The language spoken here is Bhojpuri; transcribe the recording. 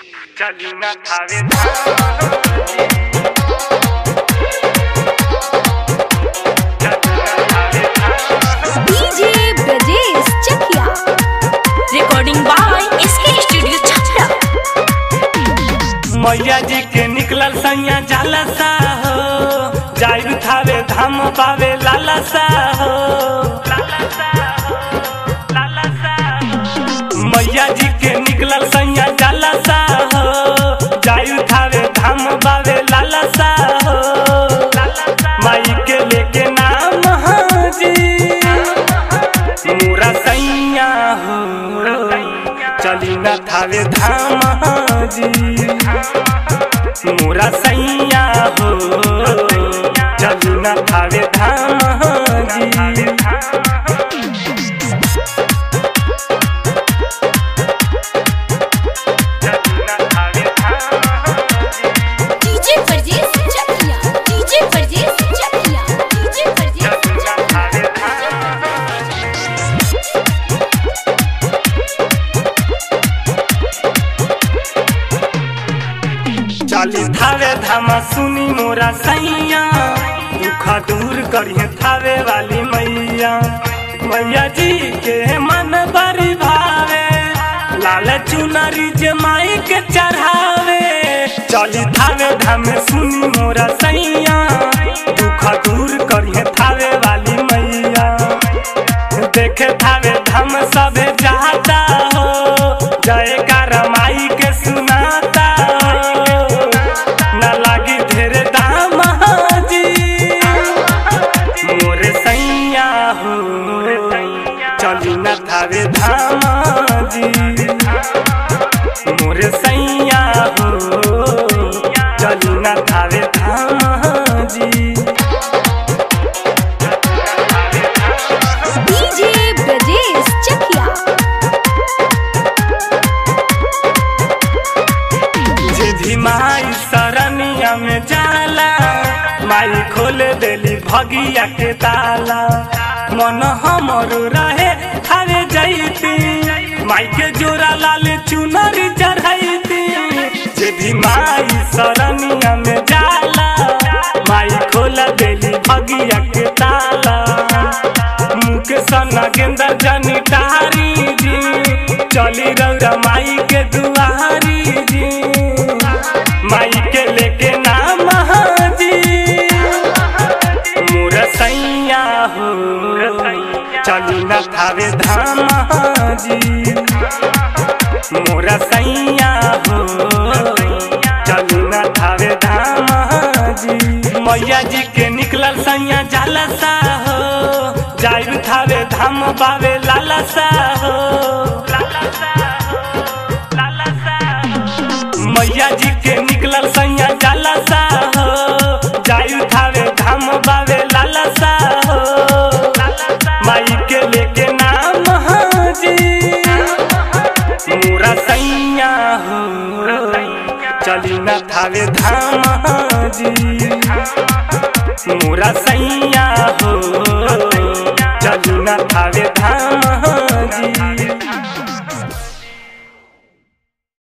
चली ना Thawe Dham DJ Brajesh Chakia recording by SK studio Chhapra मैया जी के निकलल सैया जाला सा हो जाइब थावे धाम पावे लाला सा हो मैया जी के निकलल सैया जाला सा हो जाइब थावे धाम पावे लाला सा हो माई के लेके नाम हाजी मोरा सैया हो चली न थावे धाम हाजी मोरा सैया हो चली न थावे धाम हाजी DJ Brajesh Chakia DJ Brajesh Chakia DJ Brajesh चली थावे धाम सुनी मोरा सैया दुख दूर करिए थावे वाली मैया मैया जी के मन बड़ी भावे लाल चुनरी जे माई के चढ़ावे चली थावे धाम सुनी मोरा सैया दुख दूर करिए थावे वाली मैया देखे थावे धाम सबे जाता हो जय माई के सुनाता हो न लागी ढेर दाम हाजी मोरे सैया हो चली न थावे धाम जी मोरे सैया हो चली न थावे धाम जी डीजे ब्रजेश चकिया जे भी माई सरनिया में जाला माई खोल देली भगिया के ताला मन हमर रहे थावे जैती माई के जोरा लाल चुनरी चढ़ैती जे भी माई सरनिया में जाला माई खोल देली भगिया के ताला मुख सना गेंदा जनी टारी जी चली रौरा माई के दुआरी जी माई के लेके नाम हाजी मोर सैया हो चली न थावे धाम हाजी मोर सैया हो चली न थावे धाम हाजी मैया जी के निकलल सैया जाला सा हो जाइब थावे धाम बावे लाला सा हो